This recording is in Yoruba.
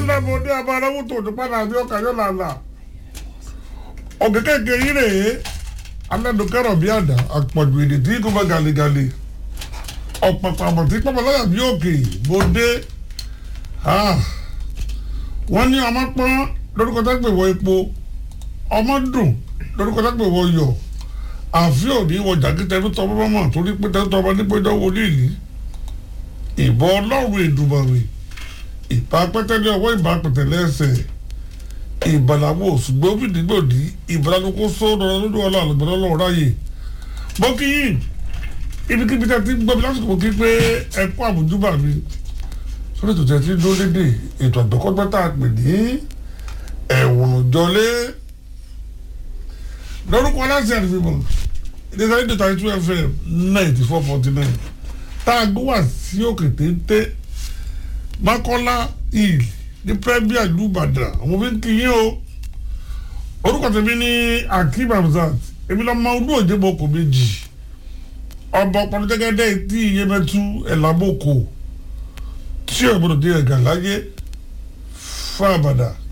alábòde abárawó tó tó padà bí ọkà yọ làlà ọ̀gẹ̀ kékeré yìí rèé alẹ́dùnkẹ́rọ̀ bí àdá àpọ̀jù èdè tí kò bá gàlégàlé ọ̀pọ̀pọ̀ àmọ̀ tí pọ́pọ́lọ́yà bí òkè bòde wọ́n ní ọmọ pọ́n lórúkọ tó gbé wọ epo ọmọ dùn lórúkọ tó gbé wọ yọ àfi òní wọ jàkítẹ́ tó tọ́ mọ́ torí pé tẹ́ tọ́ ọmọ nípé dánwò nílì ìbọn ọlọ́run ìdùmọ̀rì ìbá pẹ́tẹ́lẹ́ ọwọ́ ìbá pẹ̀tẹ́lẹ́ ẹsẹ̀ ìbàlámọ̀ ṣùgbọ́n fìdígbòdì ìbàlálùkù sọ́dọ̀ lójú ọlọ́ àlùbọ̀lọ́ lọ́wọ́ ráyè bọ́kì yìí ibikíbi tẹ́ ti gbọ́ mi lásìkò kí pé ẹ̀kọ́ àbújúbà mi sórí ètò tẹ́ ti dúró dédé ètò àgbẹ̀kọ́gbẹ́ tá a pè ní ẹ̀wọ̀n jọlé lórúkọ aláṣẹ àdìfíbọn ìdíje ayé dèta two fm ninety four forty nine tá a gbé wá sí òkè téńté mákọ́lá hill ní premier ìlú ìbàdàn àwọn fi ń kí yín o orúkọ tèmi ní akeem hamzat èmi lọ mọ ọdún òjé boko méjì ọba ọpọlọ jẹgẹdẹ tí iyemẹtu ẹlàbọkọ tí ọgbọdọ dé ẹgà láyé fún àbàdà